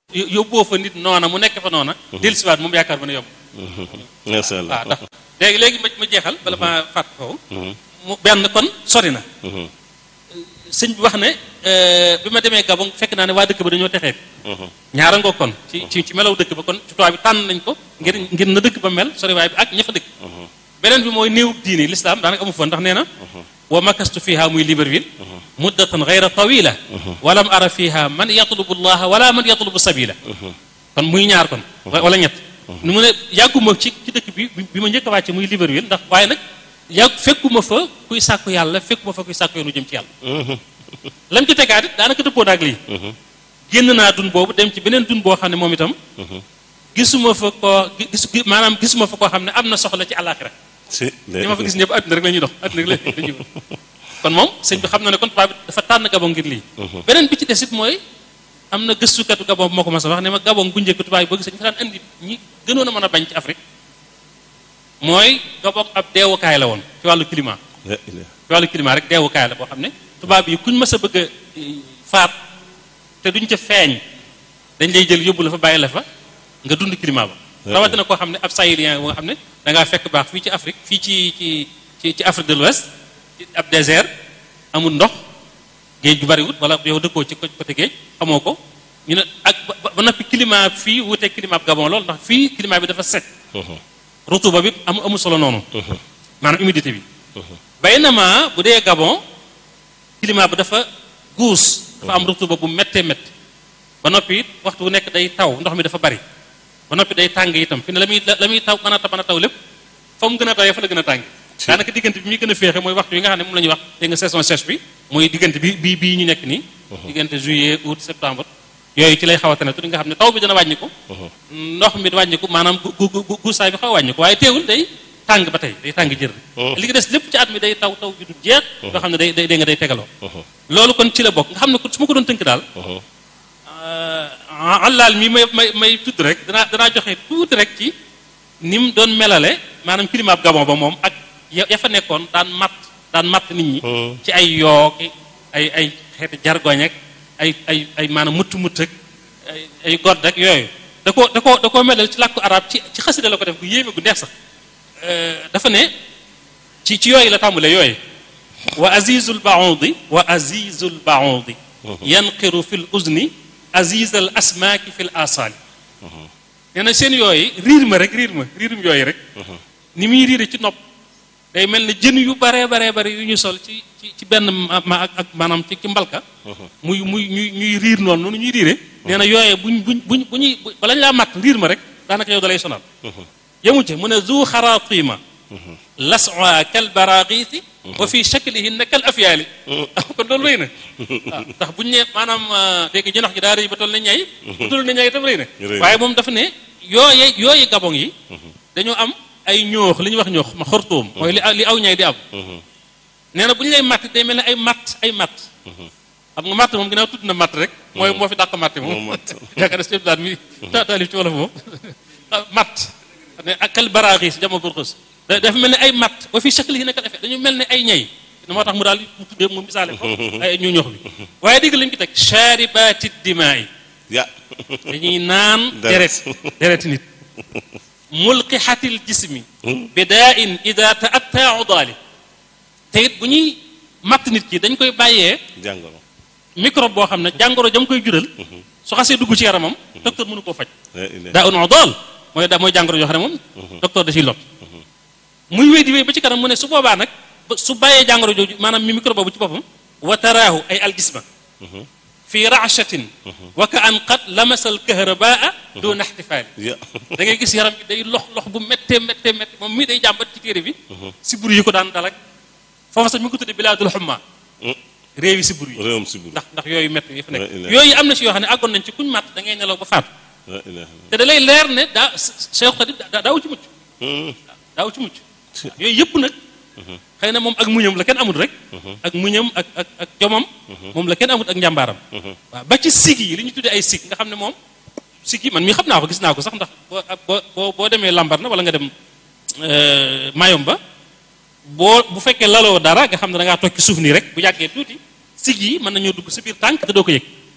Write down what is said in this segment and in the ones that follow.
yóbboo fa nit noona mu nekk fa noona dellusiwaat moom yaakaar ba ne yomb macha allah waaw ndax léegi léegi ma ma jeexal bala ma fàtt foofu mu benn kon sori na sëñ bi wax ne bi ma demee Gabon fekk naa ne waa dëkk ba dañoo texee ñaara ngoo kon ci ci ci melaw dëkk ba kon ci tubaab bi tànn nañ ko ngir ngir na dëkk ba mel sori waay bi ak ña fa dëkk beneen bi mooy néew diini l'islam daanaka amu fa ndax nee na wa makastu fiha muy Libreville muddatan gayra tawila walam ara fiha man yatlubu llaha wala man yatlubu sabila kon muy ñaar kon wala ñett nu mu ne yàgguma ci ci dëkk bi bi ma njëkk a wàcce muy Libreville ndax waaye nag yàgg fekkuma fa kuy sàkku yàlla fekkuma fa kuy sàkku yoonu jëm ci yàlla lam ci tegaat it daanaka dëppoo naag lii génn naa dun boobu dem ci beneen dun boo xam ne moom itam gisuma fa koo gis maanaam gisuma fa koo xam ne am na soxla ci àllaaxira ñi ma fa gis ñëpp àdduna rek la ñuy dox àdduna rek la ñuy kon moom sëñ bi xam na ne kon tubaab bi dafa tànn Gabon ngir lii beneen bi ci des it mooy am na gëstukatu Gabon bu moo ko mas a wax ne ma Gabon bu njëkk tubaab yi bëgg sëñ fa daan indi ñi gënoon a mën a bañ ci Afrique mooy Gabon ab deewukaay la woon ci wàllu climat ci wàllu climat rek deewukaay la boo xam ne tubaab yi kuñ mës a bëgg a faat te duñ ca feeñ dañ lay jël yóbbu la fa bàyyi la fa nga dund climat ba rawatina koo xam ne ab sahélien boo xam ne da ngaa fekk baax fii ci Afrique fii ci ci ci ci Afrique de l'Ouest ci ab désert amul ndox géej gu bariwut wala yow dëkkoo ci côté géej xamoo ko ñu ne ak ba noppi climat fii wuute climat Gabon lool ndax fii climat bi dafa sec rutuba bi amu amul solo noonu maanaam humidité bi baynama bu dee Gabon climat bi dafa guus dafa am rutuba bu méttee métti ba noppi it waxtu bu nekk day taw ndox mi dafa bari ba noppi day tàng itam fi ne la muy la muy taw mën a mën a taw lépp fa mu gën a tawee fa la gën a tàng daanaka diggante bi muy gën a féexe mooy waxtu yi nga xam ne moom la ñuy wax te nga saison sèche bi mooy diggante bi bii bii ñu nekk nii diggante juillet août septembre yooyu ci lay xaw a tane tuuti nga xam ne taw bi dana wàññiku ndox mi wàññiku maanaam gu guusaay bi xaw a wàññiku waaye teewul day tàng ba tey day tàng jër li nga des lépp ci at mi day taw taw ju du jeex yoo xam ne day day nga day tegaloo loolu kon ci la bokk nga xam ne su ma ko doon tënk daal allaal mi may may may tudd rek danaa danaa joxe tuuti rek ci ni mu doon melale maanaam climat Gabon ba moom ak ya fa nekkoon daan matt daan matt nit ñi ci ay yooki ay ay xeeti jargoñ ak ay ay ay maanaam mutt mutt ak ay ay godd ak yooyu da ko da ko da koo melal ci làkku arab ci ci xasida la ko def gu yéeme gu neex sax dafa ne ci ci yooyu la tàmbalee yooyu wa azizul baudi wa azizul baudi yanqiru fil uzni aziz al asmaaki fil asali nee na seen yooyu riir ma rek riir ma riirum yooyu rek ni muy riire ci nopp day mel ne jën yu baree baree bari yu ñu sol ci ci ci benn ma ak ak maanaam ci ci mbalka muy muy ñuy ñuy riir noonu noonu ñuy riire nee na yooyee buñ buñ buñ bu ñuy bala ñu laa matt riir ma rek daanaka yow da lay sonal yemu ci mu ne zu xaratima las'a kal baraqiiti wa fi shaklihinna kal afyaali kon loolu rëy na waaw ndax buñu ne maanaam dégg jënox gi daa rëy ba toll na ñay ba toll na ñay itam rëy na waaye moom dafa ne yooye yooyu gabon yi dañoo am ay ñoox li ñuy wax ñoox ma xortoom mooy li li aw ñay di am nee na bu ñu lay matt day mel ne ay matt ay matt xam nga matt moom ginnaaw tudd na matt rek mooy moo fi dàq matt moom yaakaar na sëñ daal mi taalif ci wolof moom matt ne ak kal baraaxis jama burxus dafa mel ne ay matt wa fi shakli yi nekkal effet dañu mel ne ay ñay moo tax mu daal mu tuddee mu misaale ko ay ñu ñox bi waaye dégg lañu ko teg charibati dimaay ya dañuy naan deret deret nit mulqihatil jismi bidaa in ida taatta udaali te it bu ñuy matt nit ki dañ koy bàyyee jàngoro microbe boo xam ne jàngoro jam koy jural su xasee dugg ci yaramam docteur mënu koo faj daa un udaal mooy da mooy jàngoro yoo xam ne moom docteur da ciy lot muy wéy di wéy ba ci kanam mu ne su boobaa nag su bàyyee jàngoro jooju maanaam mi microbe boobu ci boppam wa taraahu ay aljisma fi rachatin wa ka an qad lamasal kahrabaa doona ixtifaali da ngay gis yaram bi day lox lox bu méttee méttee méttee moom mii day jàmbat ci téere bi siburu yi ko daan dalak foofa sax mi ngi ko tudde bilaadul xumma réewi siburu yi réewam siburu ndax ndax yooyu métti yi fa nekk yooyu am na ci yoo xam ne àggoon nañ ci kuñ màtt da ngay nelaw ba faatu te da lay leer ne daa Cheikh Xadim daaw ci mucc daaw ci mucc yooyu yëpp nag xëy na moom ak muñam la kenn amul rek ak muñam ak ak ak jomam moom la kenn amul ak njàmbaaram waaw ba ci sig yi li ñu tuddee ay sig nga xam ne moom sig yi man mii xam naa ko gis naa ko sax ndax boo boo boo demee lambar na wala nga dem mayom ba boo bu fekkee laloo dara nga xam ne da ngaa toog ci suuf nii rek bu yàggee tuuti sig yi mën nañoo dugg sa biir tànk te doo ko yëg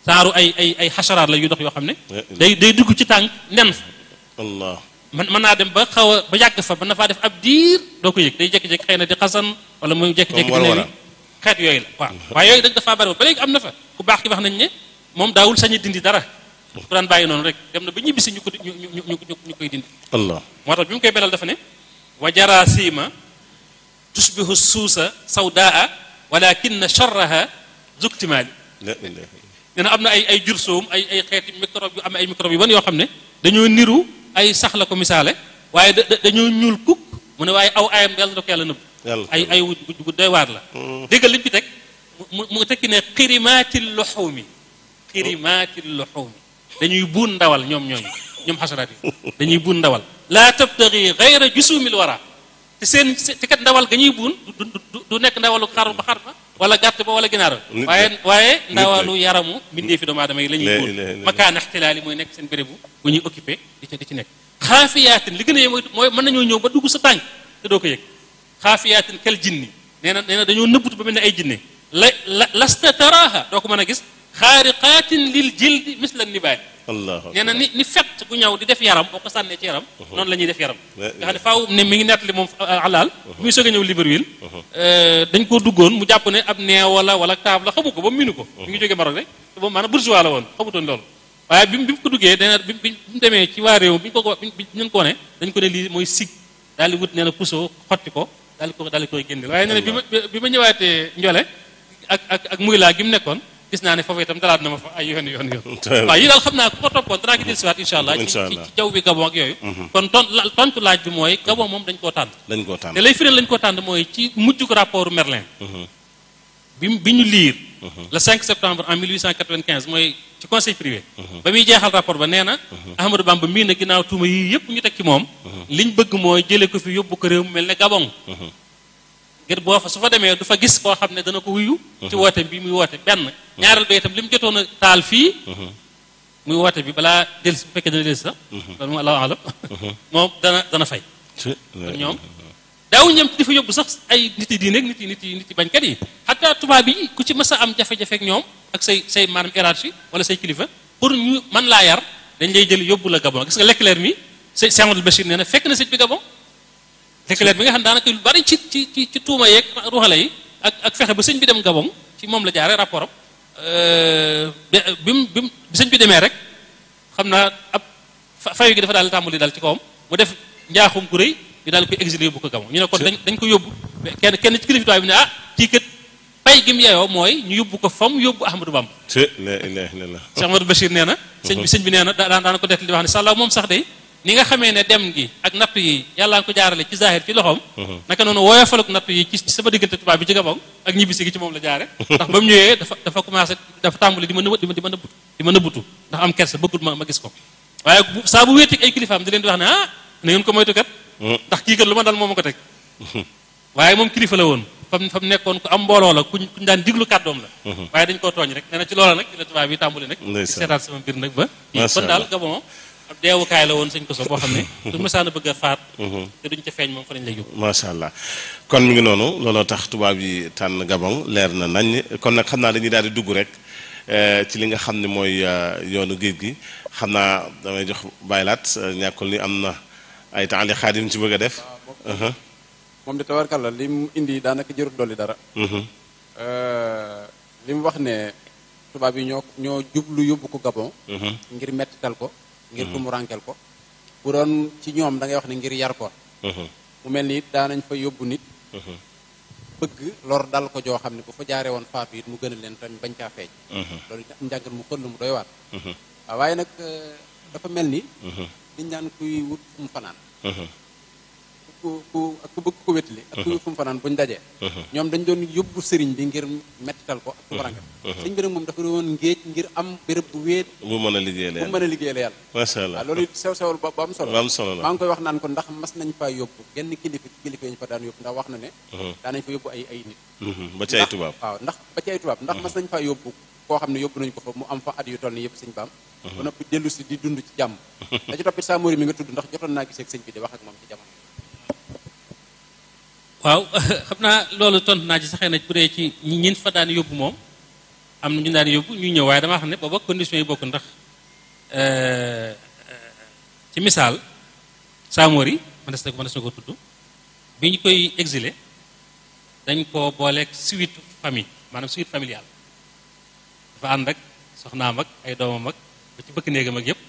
saaru ay ay ay xasaraat la yu dox yoo xam ne Eh, day day dugg ci tànk nen fa allah man mën naa dem ba xaw a ba yàgg fa mën na faa def ab diir doo ko yëg day jékki-jékki xëy na di xasan wala muy jékki-jékki Comme di war-wara. newi xeet yooyu la waaw waaye yooyu dañ dafaa bari ba léegi am na fa ku baax ki wax nañ ne moom daawul sañ a dindi dara ku daan bàyyi noonu rek dem na ba ñibbisi ñu ko ñu ñu ñu ñu ñu koy dindi allah moo tax bi mu koy belal dafa ne wa jarasima tusbihu suusa sawdaa walakin charraha zuktimaali la ilaha nee na am na ay ay jur soom ay ay xeeti microbe yu am ay microbe yu ban yoo xam ne dañoo niru ay sax la ko misaale waaye da da- dañoo ñuul kukk mu ne waaye aw ayam yàlla na ko yàlla nëbb yàlla ay ay wu wu doy waar la déggal liñ ci teg mu mu tekki ne xirimaati luxuumi xirimaati luxuumi dañuy buun ndawal ñoom ñooñu ñoom xasaraat yi dañuy buun ndawal laa tabtagi gayra jusumil wara te seen te kat ndawal ga ñuy buun du du du- du nekk ndawalu xar ba xar ba wala gàtt ba wala ginaar ba Nit waaye la. waaye Nit ndawalu yaramu mbindee fi doomu aadama yi la ñuy La buun ilaha illallah. makaan ixtilaali mooy nekk seen bérébu bu ñuy occupé di ci di ci nekk xaafiyaatin li gën a yee mooy mooy mën nañoo ñëw ba dugg sa tànk te doo ko yëg xaafiyaatin kel jinni nee na nee na dañoo nëbbutu ba mel ne ay jinne la la lasta taraaha doo ko mën a gis xaariqaatin lil jildi misla nibaay allah nee na ni ni fett gu ñëw di def yaram boo ko sànnee ci yaram noonu la ñuy def yaram La- nga xam ne faaw ne mi ngi nettali moom alaal bi muy soog a ñëw Libreville dañ koo duggoon mu jàpp ne ab neew wala wala taab la xamu ko ba mu minu ko mi ngi jógee Maroc rek te boobu maanaam bourgeois la woon xamutoon loolu waaye bi mu bi mu ko duggee dana bi bi mu demee ci waa réew bi ñu ko ko bi ñu ko ne dañ ko ne lii mooy sig daal di wut nee na puso xotti ko daal di ko daal di koy génne waaye nee na bi ma bi ma ñëwaatee njole ak ak ak muy laa gi mu nekkoon gis naa ne foofu itam dalaat na ma fa ay yoon yoon yoon waaw yi daal xam naa ku ko toppoon danaa ko dellusiwaat incha allah ci Incha ci allah. ci jaww bi gabon ak yooyu kon ton la- tontu laaj bi mooy gabon moom dañ koo tànn dañ koo tànn te lay fireel lañ koo tànn mooy ci mujjug rapport Merlin bi mu- bi ñu liir le 5 septembre en 1895 mooy ci conseil privé ba muy jeexal rapport ba nee na Ahmadou Bamba mii na ginnaaw tuuma yii yëpp ñu teg ci moom liñ bëgg mooy jële ko fi yóbbu ko réew mu mel ne Gabon ngir boo fa su fa demee du fa gis koo xam ne dana ko wuyu ci woote bi muy woote benn ñaareel ba itam li mu jotoon a taal fii muy woote bi balaa delsi bu fekkee dana delsi sax loolu moom allahu alam moom dana dana fay Ci- kon ñoom daaw ñam di fa yóbbu sax ay nit yi diine ak nit yi nit yi nit yi bañkat yi xataa tubaab yi ku ci mës a am jafe-jafe ak ñoom ak say say maanaam hiérarchie wala say kilifa pour ñu mën laa yar dañ lay jël yóbbu la Gabon gis nga Leclerc mi sëñ Cheikh Amadou Bachir nee na fekk na sëñ bi Gabon Leclerc bi nga xam daanaka lu bari ci ci ci ci tuuma yeeg ruuxale yi ak ak fexe ba sëñ bi dem Gabon ci moom la jaare rapport am bi bi mu bi mu bi sëñ bi demee rek xam naa ab fa- fayu gi dafa daal di tàmbali daal ci kawam mu def njaaxum gu rëy ñu daal di koy exilé yóbbu ko Gabon ñu ne kon dañ dañ ko yóbbu kenn kenn ci kilifa tubaab bi ne ah kii kat pay gi mu yeyoo mooy ñu yóbbu ko fam yóbbu Ahmadou Bamba ci la ilaha illallah Cheikh Amadou Bachir nee na sëñ bi sëñ bi nee na daan daan ko def di wax ne sàllaaw moom sax de ni nga xamee ne dem gi ak nattu yi yàlla nga ko jaarale ci zahir ci loxoom naka noonu woyofaluk nattu yi ci ci sama diggante tubaab bi ci Gabon ak ñibbisi gi ci moom la jaare ndax ba mu ñëwee dafa dafa commencé dafa tàmbali di ma nëbb di ma di ma nëbbutu di ma nëbbutu ndax am kersa bëggul ma ma gis ko waaye bu saa bu wéetik ay kilifaam di leen di wax ne ah na ngeen ko moytu kat ndax kii kat lu ma dal moo ma ko teg waaye moom kilifa la woon fam fa mu nekkoon ku am mbooloo la kuñ kuñ daan diglu kàddoom la waaye dañ koo tooñ rek nee na ci loola nag ci la tubaab yi tàmbali nag Ndeysaan. di seetaat sama mbir nag ba Masha kon daal Allah. Gabon ab deewukaay la woon sëñ ko so boo xam ne du mësaan a bëgg a faat te duñ ca feeñ moom fa lañ lay yóbbu macha allah kon mi ngi noonu looloo tax tubaab yi tànn Gabon leer na nañ kon nag xam naa dañuy daal di dugg rek eh, ci li nga xam ne mooy eh, yoonu géej gi xam naa damay jox baylaat eh, ñàkkul ni am na ay temps li xaadim ci bëgg a def. Uh-huh, moom de tabarkalla li mu indi daanaka jërut dolli dara mhm, li mu wax ne tubaab yi ñoo ñoo jublu yóbbu ko Gabon mhm, ngir mettital ko ngir ku mu rankel ko bu doon ci ñoom da ngay wax ne ngir yar ko mhm, mu mel ni daanañ fa yóbbu nit mhm, bëgg lor dal ko joo xam ne bu fa jaaree woon faatu it mu gënal leen tamit bañ caa feeñ mhm, loolu am njàngal mu xëll mu doy waar mhm, waaw waaye nag euh, dafa mel ni mhm, liñ naan kuy wut fu mu fanaan mhm, ku ku ak ku bëgg ko wétali ak ku wut fu mu fanaan buñ dajee mhm. ñoom dañ doon yóbbu sëriñ bi ngir mettital ko ak ku rankel sëriñ bi nag moom dafa doon ngéej ngir am béréb bu wéet bu mën a liggéey bu leen mën a liggéeyal yàlla macha allah waaw loolu it sew sewal ba bu am solo bu am solo la maa ngi koy wax naan ko ndax mas nañ faa yóbbu genn kilifa kilifa yi ñu fa daan yóbbu ndax wax na ne Mhm, daanañ fa yóbbu ay ay nit mhm, ba ci ay ndax- tubaab waaw ndax ba ci ay tubaab ndax mas nañ faa yóbbu koo xam ne yóbbu nañu ko fa mu am fa at yu toll ni yëpp sëñ baam ba noppi dellu si di dund ci jàmm da ci toppit saa mori mi nga tudd ndax jotoon naa gisee ak sëñ bi di wax ak moom ci jamono waaw xam naa loolu tontu naa ci saxee na bu dee ci ñi ñin fa daan yóbbu moom am na ñu daan yóbbu ñu ñëw waaye dama xam ne booba conditions yi bokk ndax ci misaal Samori mënees na ko mënees na ko tudd bi ñu koy exilé dañ ko booleeg suite famille maanaam suite familiale dafa ànd ak soxnaam ak ay doomam ak ba ci bëkk néegam ak yëpp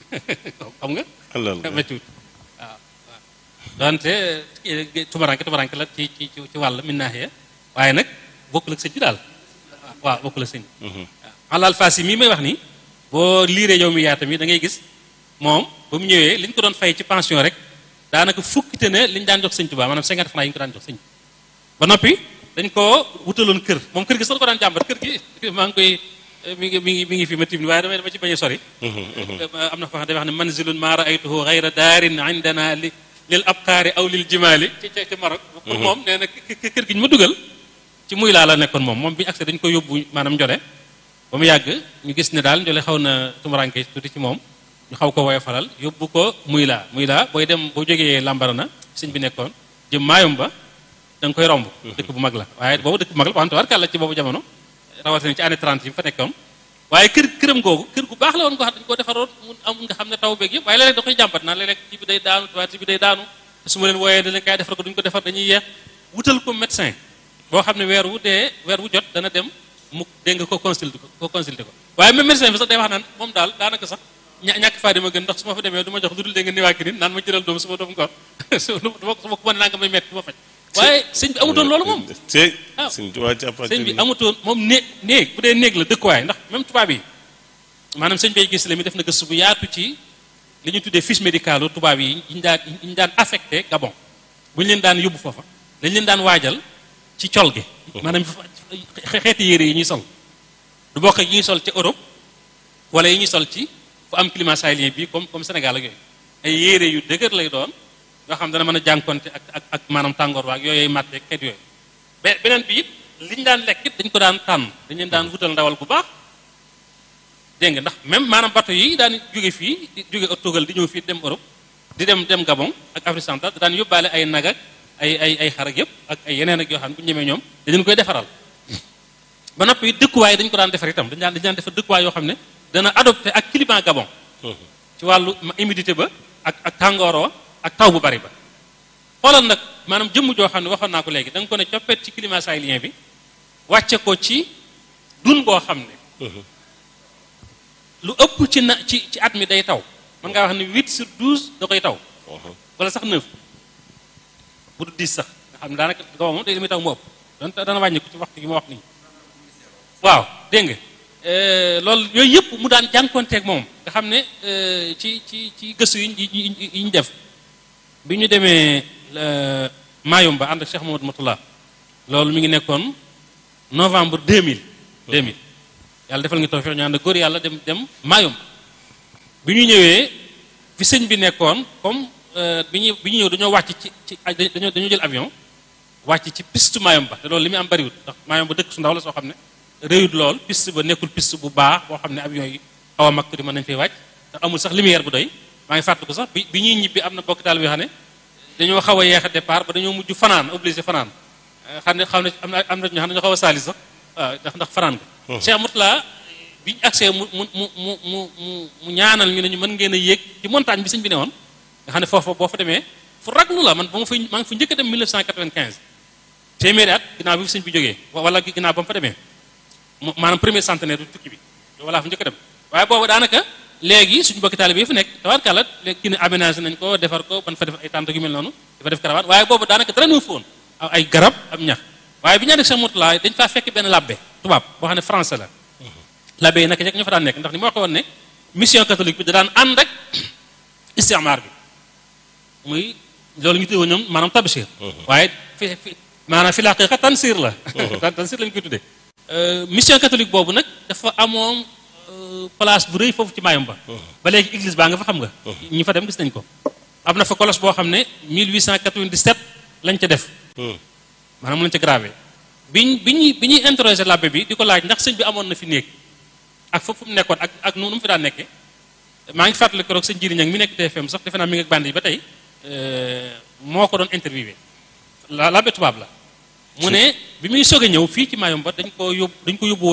xam nga méttiwut waaw waaw donte tumaranke tumaranke la ci ci ci wàll min naaxiya waaye nag bokkul ak sëñ bi daal waaw bokkul ak sëñ bi waaw alal fas yi mii may wax nii boo liiree yow mi yaa tamit da ngay gis moom ba mu ñëwee li ñu ko doon fay ci pension rek daanaka fukkite ne li ñu daan jox sëñ Tuubaa maanaam cinquante francs yi ñu ko daan jox sëñ ba noppi dañ ko wutaloon kër moom kër gi sax ko daan jàmbat kër gi maa ngi koy mi ngi mi ngi mi ngi fi ma tim waaye damay dama ci bañ a sori am na fa day wax ne manzilun maa raaytuhu gayra daarin indana li lil abqaari aw lil jimaali ci ci Maroc pour moom nee na kër gi ñu ma dugal ci muy laa la nekkoon moom moom bi ñu accès dañu ko yóbbu maanaam njole ba mu yàgg ñu gis ne daal njole xaw na tumuranke tuuti ci moom ñu xaw ko woyo falal yóbbu ko muy laa muy laa booy dem boo jógee Lambarana sëñ bi nekkoon jëm maayom ba da nga koy romb dëkk bu mag la waaye boobu dëkk bu mag la wante war kàlla ci boobu jamono rawatina ci année 30 yi fa nekkoon waaye kër këram googu kër gu baax la woon ko xam dañu ko defaroon mu am nga xam ne taw beeg yëpp waaye léeg-léeg da koy jàmbat naan léeg-léeg ci bi day daanu tubaab ci bi day daanu su ma leen wooyee da leen kaay defar ko duñu ko defar dañuy yeex wutal ko médecin boo xam ne weer wu dee weer wu jot dana dem mu dégg nga ko consulté ko ko consulté ko waaye même médecin bi sax day wax naan moom daal daanaka sax ñàkk faa di ma gën ndax su ma fa demee du ma jox lu dul dégg nga niwaakinin naan ma jëral doom su ma doom ngor su ma ko mën naa nga may metti du ma faj waaye sëñ bi amutoon loolu moom waaw sëñ bi amutoon moom néeg néeg bu dee néeg la dëkkuwaay ndax même tubaab yi maanaam sëñ bay gis la mi def na gëstu bu yaatu ci li ñu tuddee fiche médicale tubaab yi ñu daan yi ñu daan affecté Gabon bu ñu leen daan yóbbu foofa dañ leen daan waajal ci col gi maanaam xeeti yére yi ñuy sol du bokk yi ñuy sol ci Europe wala yi ñuy sol ci fu am climat sahélien bi comme comme Sénégal ak yooyu ay yére yu dëgër lay doon yoo xam dana mën a jànkonte ak ak ak maanaam tàngoor waak yooyu màtte xeet yooyu beneen bi it li ñu daan lekk it dañ ko daan tànn dañ leen daan wutal ndawal bu baax dégg nga ndax même maanaam bateau yi daan jóge fii di jóge Tugal di ñëw fii dem Europe di dem dem Gabon ak Afrique centrale daan yóbbaale ay nag ak ay ay ay xar ak yëpp ak ay yeneen ak yoo xam ne bu ñu ñemee ñoom dañu koy defaral ba noppi dëkkuwaay dañ ko daan defar itam dañ daan dañ daan defar dëkkuwaay yoo xam ne dana adopté ak climat Gabon ci wàllu humidité ba ak ak tàngooroo ak taw bu bari ba xoolal nag maanaam jëmm joo xam ne waxoon naa ko léegi da nga ko ne coppet ci climat sahélien bi wàcce ko ci dun boo xam ne lu ëpp ci na ci ci at mi day taw mën ngaa wax ne 8 sur 12 da koy taw wala sax 9 bu du 10 sax nga xam ne daanaka Gabon moom day li muy taw mu ëpp don dana wàññi ko ci waxtu gi ma wax nii waaw dégg nga loolu yooyu yëpp mu daan jànkonteeg moom nga xam ne ci ci ci gëstu yi yi ñu def bi ñu demee Mayumba ànd ak Cheikh Mamadou Matullah loolu mi ngi nekkoon novembre 2000 2000 yàlla defal nga tawfiq ñu ànd góor yàlla dem dem Mayumba bi ñu ñëwee fi sëñ bi nekkoon comme bi ñu bi ñu ñëw dañoo wàcc ci ci dañoo dañoo jël avion wàcc ci piste Mayumba te loolu li muy am bariwut ndax Mayumba dëkk su ndaw la soo xam ne réyut lool piste ba nekkul piste bu baax boo xam ne avion yi xaw a mag tuuti mën nañu fay wàcc ndax amul sax lumière bu doy maa ngi fàttaliku sax bi bi ñuy ñibbi am na bokk taal bi xam ne dañoo xaw a yeex a départ ba dañoo mujj fanaan obligé fanaan xam ne xam ne am na am na ñoo xam ne dañoo xaw a saali sax waaw ndax ndax fanaan nga Cheikh Moutala bi ñu accès mu mu mu mu mu mu ñaanal ñu ne ñu mën ngeen a yéeg ci montagne bi sëñ bi ne woon nga xam ne foofu boo fa demee fu raglu la man ba ma fay maa ngi fa njëkk a dem 1995 téeméeri at ginnaaw bi sëñ bi jógee wala ginnaaw ba mu fa demee maanaam premier centenaire du tukki bi walla fu njëkk a dem waaye boobu daanaka léegi suñu bokki taalibe yi fi nekk tabarkàlla léegi kii ne aménagé nañ ko defar ko ban fa def ay tànt yu mel noonu dafa def caravane waaye boobu daanaka dara nu foon ay garab am ñax waaye bi ñaa def Cheikh Moutala dañ faa fekk benn labbe tubaab boo xam ne français la labbe yi naka jekk ñu fa daan nekk ndax ni ma waxee woon ne mission catholique bi da daan ànd rek istimaar bi muy loolu ñu tuddee ñoom maanaam tabshir waaye fi fi maanaam fi laqiqa tansir la tansir lañu koy tuddee mission catholique boobu nag dafa amoon place bu rëy foofu ci Mayumba ba léegi église baa nga fa xam nga ñi fa dem gis nañ ko am na fa colosse boo xam ne 1897 lañ ca def maanaam lañ ca gravé biñ bi ñuy bi ñuy interroger l'abbé bi di ko laaj ndax sëñ bi amoon na fi néeg ak foofu mu nekkoon ak ak nu mu fi daan nekkee maa ngi fàttali ko rek sëñ Jiri Ñang mi nekk TFM sax defe naa mi ngi ak band yi ba tey moo ko doon interviewé la l'abbé tubaab la mu ne bi muy soog a ñëw fii ci Mayumba dañ ko yóbbu dañ ko yóbbu